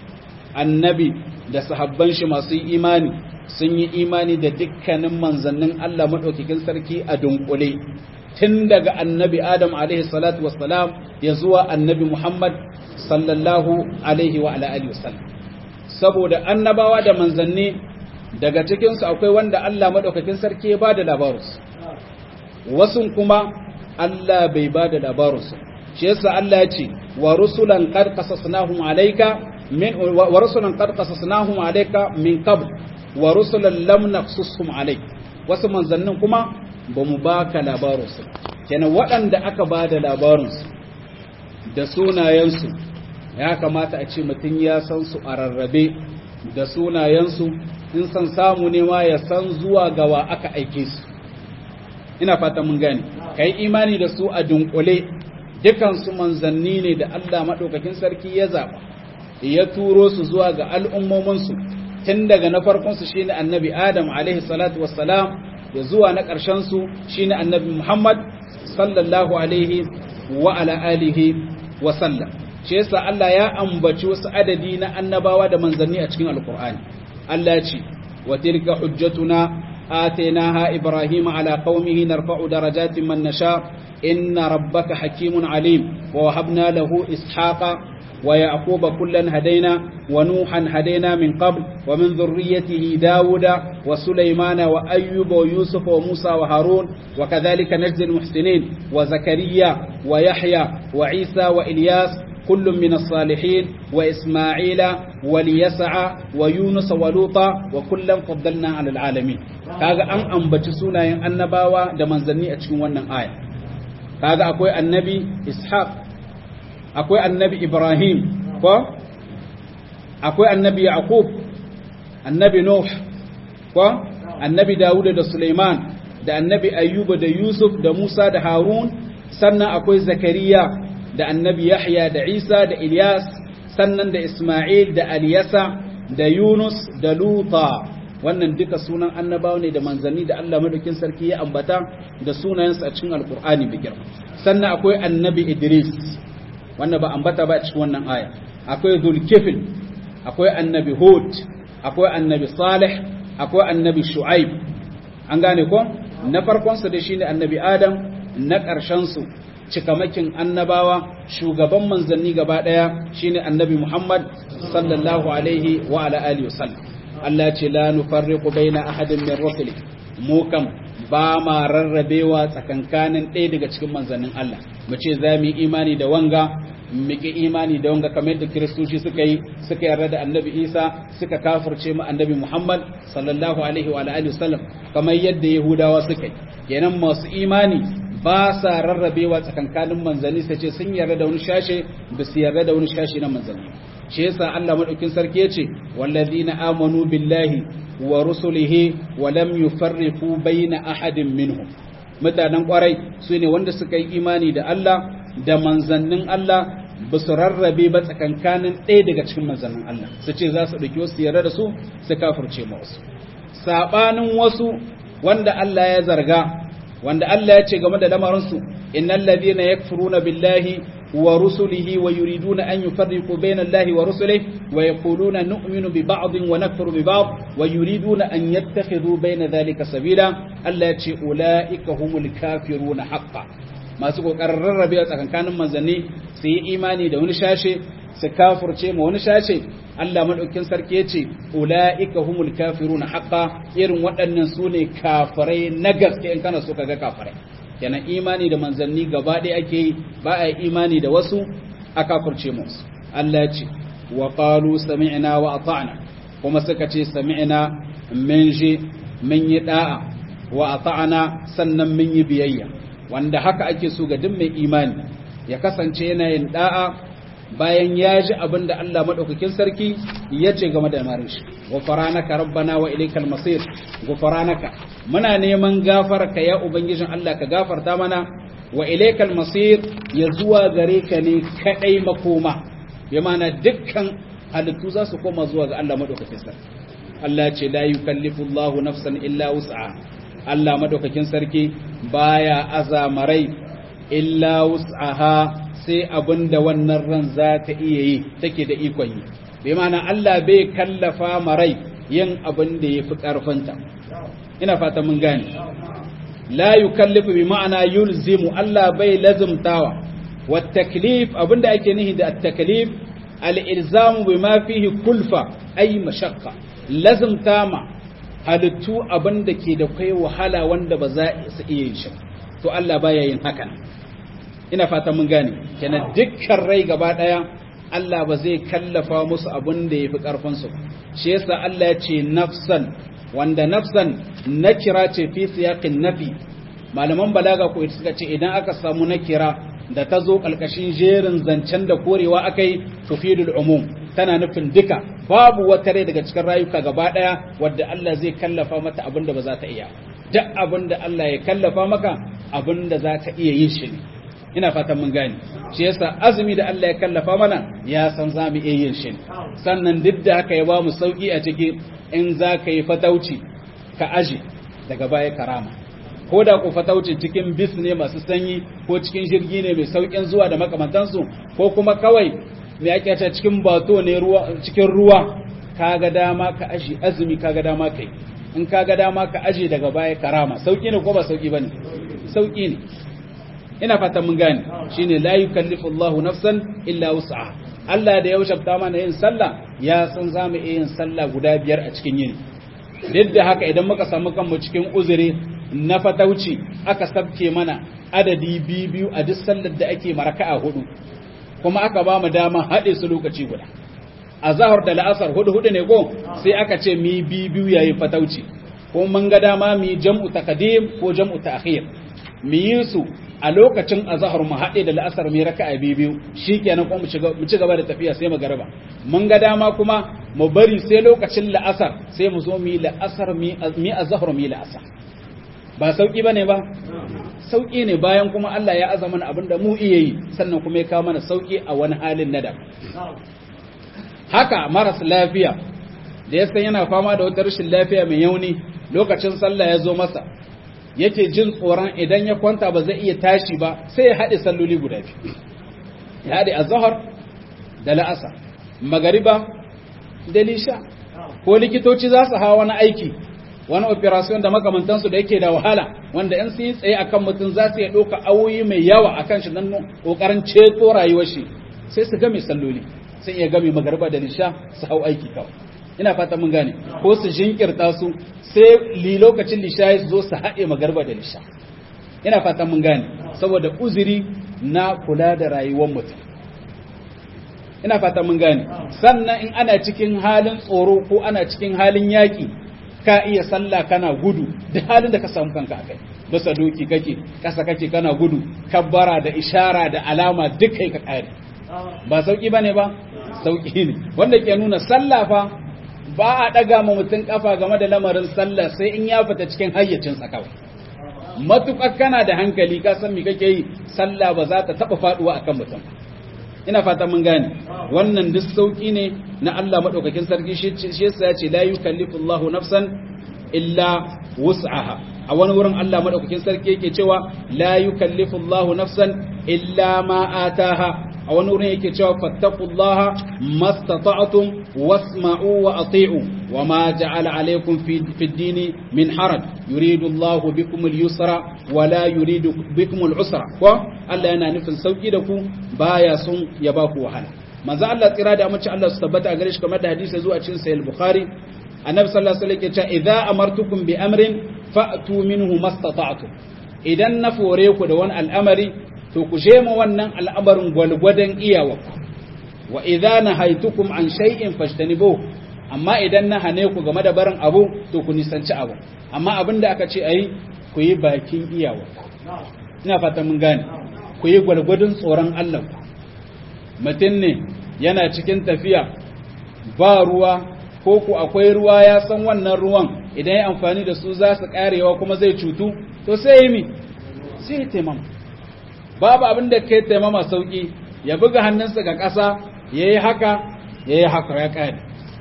annabi da sahabban shi masu imani sun yi imani da dukkanin manzannin Allah maɗaukakin sarki a dunkule tun daga annabi Adam alaihi salatu wassalam ya zuwa annabi Muhammad sallallahu alaihi wa alihi wasallam saboda annabawa da manzanni daga cikinsu akwai wanda Allah maɗaukakin sarki ya ba da labarus wasu kuma Allah bai ba da labarus shi yasa Allah ya ce wa rusulan qad qasasnahum alayka min wa rusulan qad qasasnahum alayka min qabl wa rusulan lam naqsushum alayk wasu manzannin kuma ba mu baka labarinsu kenan waɗanda aka ba da labarinsu da sunayensu ya kamata a ce mutum ya san su a rarrabe da sunayensu in san samu ne ma ya san zuwa gawa aka aike su ina fata mun gane kai imani da su a dunkule dukansu manzanni ne da Allah maɗaukakin sarki ya zaɓa ya turo su zuwa ga al'ummominsu tun daga na farkonsu shine annabi adam alaihi salatu wassalam ya zuwa na ƙarshensu shi ne annabi Muhammad sallallahu alaihi wa ala alihi wa sallam shi yasa Allah ya ambaci wasu adadi na annabawa da manzanni a cikin alkur'ani Allah ya ce wa tilka hujjatuna atainaha ibrahima ala qaumihi narfa'u darajatin man nasha inna rabbaka hakimun alim wa wahabna lahu ishaqa ويعقوب كلا هدينا ونوحا هدينا من قبل ومن ذريته داود وسليمان وأيوب ويوسف وموسى وهارون وكذلك نجزي المحسنين وزكريا ويحيى وعيسى وإلياس كل من الصالحين وإسماعيل وليسع ويونس ولوطا وكلا فضلنا على العالمين kaga an ambaci sunayen annabawa da manzanni a cikin wannan aya kaga akwai annabi ishaq akwai annabi Ibrahim ko akwai annabi Yaqub annabi Nuh ko annabi Dawud da Sulaiman da annabi Ayyuba da Yusuf da Musa da Harun sannan akwai Zakariya da annabi Yahya da Isa da Ilyas sannan da Isma'il da Aliyasa da Yunus da Luta wannan duka sunan annabawa ne da manzanni da Allah madaukin sarki ya ambata da sunayensu a cikin alkur'ani bi girma sannan akwai annabi Idris wannan ba ambata ba a cikin wannan aya akwai zulkifil akwai annabi hud akwai annabi salih akwai annabi shu'aib an gane ko na farkon su da shine annabi adam na ƙarshen su cikamakin annabawa shugaban manzanni gaba daya shine annabi muhammad sallallahu alaihi wa ala alihi wasallam Allah ce la nufarriqu baina ahadin min rusuli mu kam ba ma rarrabewa tsakankanin ɗaya daga cikin manzannin Allah mu ce za mu yi imani da wanga mu ki imani da wanga kamar yadda kiristoci suka yi suka yarda da annabi Isa suka kafirce mu annabi Muhammad sallallahu alaihi wa alihi wasallam kamar yadda yahudawa suka yi kenan masu imani ba sa rarrabewa tsakankanin manzanni sai ce sun yarda da wani shashe ba su yarda da wani shashe na manzanni shi yasa Allah madaukin sarki yace wallazina amanu billahi wa rusulihi wa lam yufarriqu baina ahadin minhum mutanen kwarai su ne wanda suka yi imani da Allah da manzannin Allah ba su rarrabe ba tsakankanin ɗaya daga cikin manzannin Allah su ce za su ɗauki wasu yarda da su su kafirce ma wasu saɓanin wasu wanda Allah ya zarga wanda Allah ya ce game da lamarinsu innal ladhina yakfuruna billahi wa rusulihi wa yuriduna an yufarriqu bayna Allahi wa rusulihi wa yaquluna nu'minu bi ba'dhin wa nakfuru bi ba'd wa yuriduna an yattakhidhu bayna dhalika sabila Allah ya ce ulaika humul kafiruna haqqan masu kokarin rarrabe tsakankanin manzanni su yi imani da wani shashe su kafirce ma wani shashe Allah madaukin sarki ya ce ula'ika humul kafiruna haqqa irin waɗannan su ne kafirai na gaske in kana so ka ga kafirai kenan imani da manzanni gaba ɗaya ake yi ba a yi imani da wasu a kafirce musu Allah ya ce wa qalu sami'na wa ata'na kuma suka ce sami'na min ji mun yi da'a wa ata'na sannan mun yi biyayya wanda haka ake so ga duk mai imani ya kasance yana yin da'a bayan ya ji abin da Allah maɗaukakin sarki ya ce game da marin shi gufaranaka rabbana wa ilaikal masir gufaranaka muna neman gafarka ya ubangijin Allah ka gafarta mana wa ilaikal masir ya zuwa gare ka ne kadai makoma ya mana dukkan halittu za su koma zuwa ga Allah maɗaukakin sarki Allah ce la yukallifu Allahu nafsan illa wus'a Allah maɗaukakin sarki baya azamarai illa wus'aha sai abin da wannan ran za ta iya yi take da ikon yi bai mana Allah bai kallafa marai yin abin da ya fi ƙarfinta ina fata mun gane la yukallifu bi ma'ana yulzimu Allah bai lazumtawa wa taklif abin da ake nihi da taklif al-ilzamu bima fihi kulfa ay mashaqqa lazumta ma halittu abin da ke da kai wahala wanda ba za su iya yin shi to Allah baya yin hakan ina fata mun gane kenan dukkan rai gaba daya Allah ba zai kallafa musu abin da yafi karfin su shi yasa Allah ya ce nafsan wanda nafsan nakira ce fi siyaqin nafi malaman balaga ko suka ce idan aka samu nakira da ta zo kalkashin jerin zancen da korewa akai tufidul umum tana nufin duka babu wata rai daga cikin rayuka gaba daya wadda Allah zai kallafa mata abin da ba za ta iya duk abin da Allah ya kallafa maka abin da za ta iya yin shi ne ina fatan mun gane shi yasa azumi da Allah ya kallafa mana ya san za mu iya yin shi sannan duk da haka ya ba mu sauki a ciki in za ka yi fatauci ka aje daga baya karama ko da ku fatauci cikin bis ne masu sanyi ko cikin jirgi ne mai saukin zuwa da makamantansu ko kuma kawai mai ake ta cikin bato ne ruwa cikin ruwa kaga dama ka aje azumi kaga dama kai in kaga dama ka aje daga baya karama sauki ne ko ba sauki bane sauki ne ina fatan mun gane shine la yukallifu Allahu nafsan illa wus'aha Allah da ya wajabta mana yin sallah ya san zamu iya yin sallah guda biyar a cikin yini duk da haka idan muka samu kanmu cikin uzuri na fatauci aka sabke mana adadi biyu a duk sallar da ake maraka'a hudu kuma aka ba mu dama haɗe su lokaci guda a zahar da la'asar hudu hudu ne ko sai aka ce mi biyu yayin fatauci ko mun ga dama mi jam'u taqdim ko jam'u ta'khir mi yi su a lokacin azahar mu haɗe da la'asar mai raka'a biyu shikenan kuma mu ci gaba da tafiya sai mu garba mun ga dama kuma mu bari sai lokacin la'asar sai mu zo mu yi la'asar mi azahar mi la'asar ba sauki bane ba sauki ne bayan kuma Allah ya azama abinda mu iya yi sannan kuma ya kawo mana sauki a wani halin nada haka maras lafiya da ya san yana fama da wata rashin lafiya mai yauni lokacin sallah ya zo masa yake jin tsoron idan ya kwanta ba zai iya tashi ba sai ya haɗe salloli guda biyu ya haɗe azhar da la'asa magariba da lisha ko likitoci za su hawa wani aiki wani operation da makamantansu da yake da wahala wanda in sun yi tsaye akan mutum za su iya ɗauka awoyi mai yawa akan shi don ƙoƙarin ceto rayuwar shi sai su game salloli sai iya game magariba da lisha su hau aiki kawai ina fata mun gane ko su jinkirta su sai li lokacin lisha su zo su haɗe magarba da lisha ina fata mun gane saboda uzuri na kula da rayuwar mutum ina fata mun gane sannan in ana cikin halin tsoro ko ana cikin halin yaƙi ka iya sallah kana gudu da halin da ka samu kanka kai bisa doki kake kasa kake kana gudu kabbara da ishara da alama duk kai ka kare ba sauki bane ba sauki ne wanda ke nuna sallah fa ba a daga ma mutum kafa game da lamarin sallah sai in ya fita cikin hayyacin sa kawai matukar kana da hankali ka san me kake yi sallah ba za ta taba faduwa akan mutum ina fata mun gane wannan duk sauki ne na Allah madaukakin sarki shi yasa ya ce la yukallifu Allahu nafsan illa wus'aha a wani wurin Allah madaukakin sarki yake cewa la yukallifu Allahu nafsan illa ma ataha a wani wurin yake cewa fattaqullaha mastata'tum wasma'u wa ati'u wa ma ja'ala alaykum fi ad-dini min haraj yuridu Allahu bikum al-yusra wa la yuridu bikum al-usra ko Allah yana nufin sauki da ku baya son ya ba ku wahala manzo Allah tsira da amince Allah su tabbata a gare shi kamar da hadisi zuwa cikin sahih bukhari annabi sallallahu alaihi wasallam yake cewa idza amartukum bi amrin fa'tu minhu mastata'tum idan na fore ku da wani al'amari to ku je ma wannan al'amarin gwalgwadon iyawarku wa idza nahaytukum an shay'in fajtanibuhu amma idan na hane ku game da barin abu to ku nisanci abu amma abin da aka ce ayi ku yi bakin iyawarku ina fata mun gane ku yi gwalgwadon tsoron Allah ku mutum ne yana cikin tafiya ba ruwa ko ku akwai ruwa ya san wannan ruwan idan ya amfani da su za su karewa kuma zai cutu to sai yi mi sai ya taimama babu abin da kai taimama sauki ya buga hannunsa ga ƙasa ya yi haka ya yi haka ya kare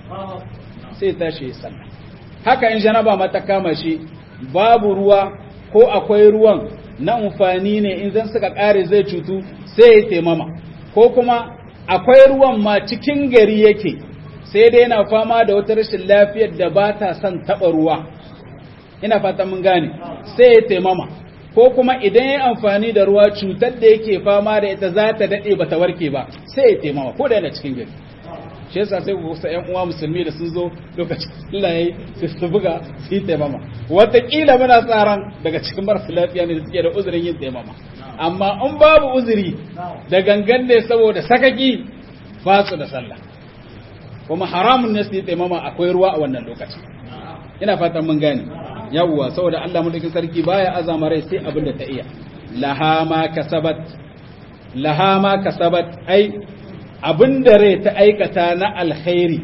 sai tashi ya sallah haka in janaba mata kama shi babu ruwa ko akwai ruwan na amfani ne in zan suka kare zai cutu sai ya taimama ko kuma akwai ruwan ma cikin gari yake sai dai yana fama da wata rashin lafiyar da ba ta son taɓa ruwa ina fatan mun gane sai ya taimama ko kuma idan ya amfani da ruwa cutar da yake fama da ita za ta daɗe ba ta warke ba sai ya taimama ko da yana cikin gari shi yasa sai ku kusa ƴan uwa musulmi da sun zo lokacin Allah yayi sai su buga su yi taimama wataƙila muna tsaran daga cikin marasa lafiya ne da suke da uzurin yin taimama amma in babu uzuri da gangan ne saboda sakaki ba su da sallah kuma haramun ne su yi taimama akwai ruwa a wannan lokacin ina fatan mun gane yawwa saboda Allah mulkin sarki baya azama rai sai abin da ta iya laha ma kasabat laha ma kasabat ai abin da rai ta aikata na alkhairi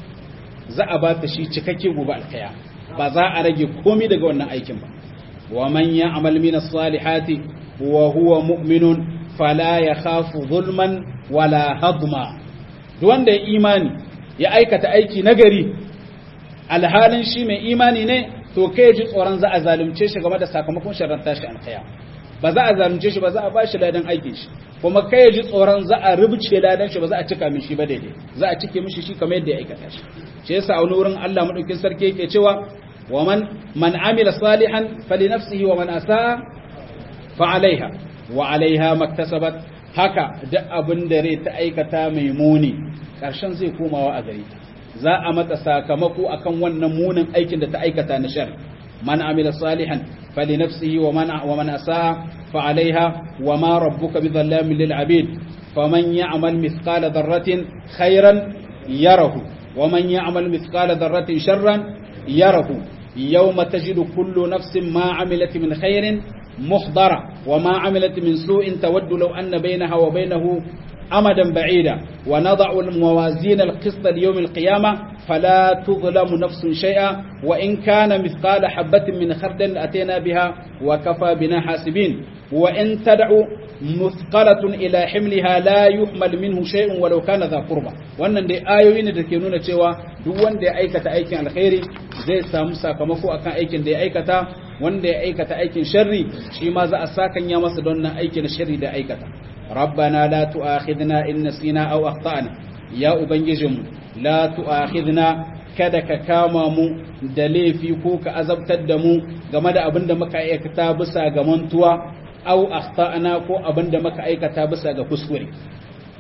za a ba ta shi cikakke gobe alkhaya ba za a rage komai daga wannan aikin ba wa man ya'mal min as-salihati wa huwa mu'minun fala yakhafu zulman wala hadma duk wanda ya imani ya aikata aiki nagari alhalin shi mai imani ne to kai ji tsoron za a zalunce shi game da sakamakon sharar tashi alkhaya ba za a zalunce shi ba za a ba shi ladan aikin shi kuma kai ji tsoron za a rubuce ladan shi ba za a cika mishi ba daidai za a cike mishi shi kamar yadda ya aikata shi shi yasa a wani wurin Allah madaukin sarki yake cewa wa man man amila salihan fali nafsihi wa man asaa fa alaiha wa alaiha maktasabat haka duk abin da rai ta aikata mai muni karshen zai komawa a gare ta za a mata sakamako akan wannan munin aikin da ta aikata na shar man amila salihan fali nafsihi wa man wa man asaa fa alaiha wa ma rabbuka bidhallamin lil abid faman ya'mal mithqala dharratin khairan yarahu wa man ya'mal mithqala dharratin sharran yarahu yawma tajidu kullu nafsin ma amilat min khairin muhdara wa ma amilat min su'in tawaddu law anna bainaha wa bainahu أمدا بعيدا ونضع الموازين القسط ليوم القيامة فلا تظلم نفس شيئا وإن كان مثقال حبة من خردل أتينا بها وكفى بنا حاسبين وإن تدع مثقلة إلى حملها لا يحمل منه شيء ولو كان ذا قربة wannan dai ayoyi ne da ke nuna cewa duk wanda ya aikata aikin alkhairi zai samu sakamako akan aikin da ya aikata wanda ya aikata aikin sharri shi ma za a sakanya masa don nan aikin sharri da aikata ربنا لا تؤاخذنا إن نسينا أو أخطأنا يا أبنجزم لا تؤاخذنا kada ka kama mu da laifi ko ka azabtar da mu game da abin da muka aikata bisa ga mantuwa au akhtana ko abin da muka aikata bisa ga kuskure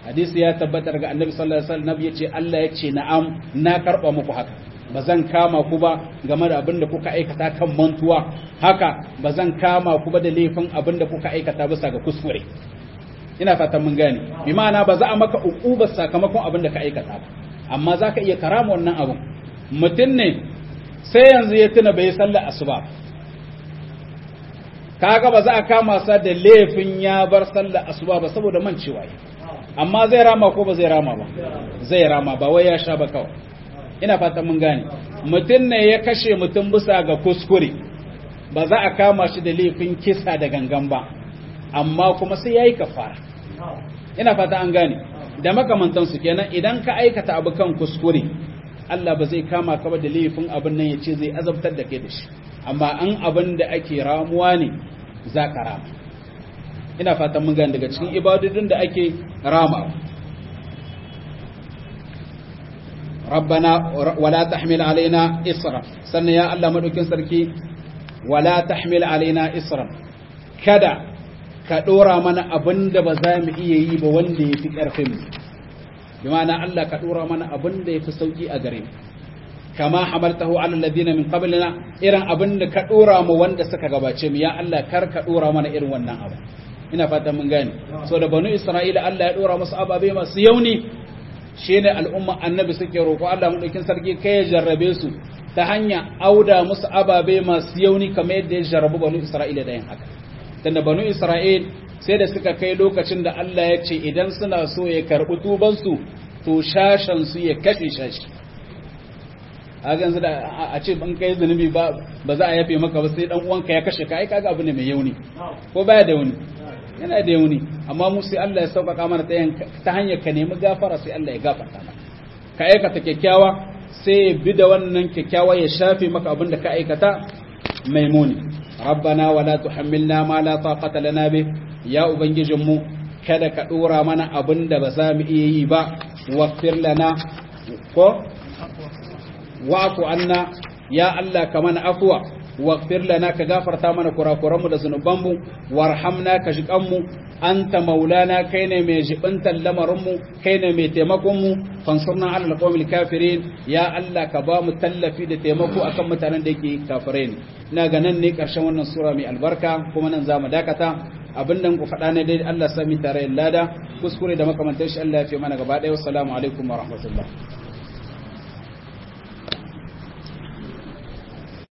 hadisi ya tabbata daga annabi sallallahu alaihi wasallam yace Allah yace na'am na karba muku haka ba zan kama ku ba game da abin da kuka aikata kan mantuwa haka ba zan kama ku ba da laifin abin da kuka aikata bisa ga kuskure ina fatan mun gane bi ma'ana ba za a maka uqubar sakamakon abin da ka aikata ba amma za ka iya karama wannan abin mutum ne sai yanzu ya tuna bai sallar asuba kaga ba za a kama sa da laifin ya bar sallar asuba ba saboda mancewa amma zai rama ko ba zai rama ba zai rama ba wai ya sha ba kawai ina fatan mun gane mutum ne ya kashe mutum bisa ga kuskure ba za a kama shi da laifin kisa da gangan ba amma kuma sai yayi kafara ina fata an gane da makamantansu kenan idan ka aikata abu kan kuskure Allah ba zai kama ka ba da laifin abin nan ya ce zai azabtar da kai da shi amma an abin da ake ramuwa ne za ka rama ina fatan mun gane daga cikin ibadodin da ake rama ربنا ولا تحمل علينا إصرا سنة يا الله مدوكين سركي ولا تحمل علينا إصرا كدا كدورا من أبند بزام إيهي بوند في كرفم بمعنى الله كدورا من أبند في سوكي أغريم كما حملته على الذين من قبلنا إيران أبند كدورا موند سكا غباتشم يا الله كر كدورا من إيران ونن أبا ina fata mun gane so da banu isra'ila Allah ya dora musu ababe masu yauni shine al'umma annabi suke roƙo Allah madaukin sarki kai ya jarrabe su ta hanya auda musu ababe masu yauni kamar yadda ya jarrabu banu Isra'ila da yin haka tunda banu Isra'il sai da suka kai lokacin da Allah ya ce idan suna so ya karɓi tuban su to shashan su ya kashe shashi a yanzu da a ce ban kai zunubi ba ba za a yafe maka ba sai dan uwanka ya kashe ka ai kaga abu ne mai yauni ko baya da yauni yana da yauni amma mu sai Allah ya sauƙaƙa mana ta hanyar ka nemi gafara sai Allah ya gafarta maka ka aikata kyakkyawa sai ya bi da wannan kyakkyawa ya shafe maka abin da ka aikata mai muni rabbana wala tuhammilna ma la taqata lana bi ya ubangijin mu kada ka dora mana abin da ba za mu iya yi ba waqfir lana ko wa'fu anna ya Allah ka mana afwa واغفر لنا كغفرت mana kurakuranmu da zunubanmu warhamna ka jikanmu anta maulana kai ne mai jibantan lamarinmu kai ne mai taimakonmu fansurna ala alqawmil kafirin ya Allah ka ba mu tallafi da taimako akan mutanen da yake kafirai ne ina ga nan ne karshen wannan sura mai albarka kuma nan zamu dakata abin da ku faɗa ne dai Allah sami tare lada kuskure da makamantar shi Allah ya fi mana gaba ɗaya wassalamu alaikum wa rahmatullah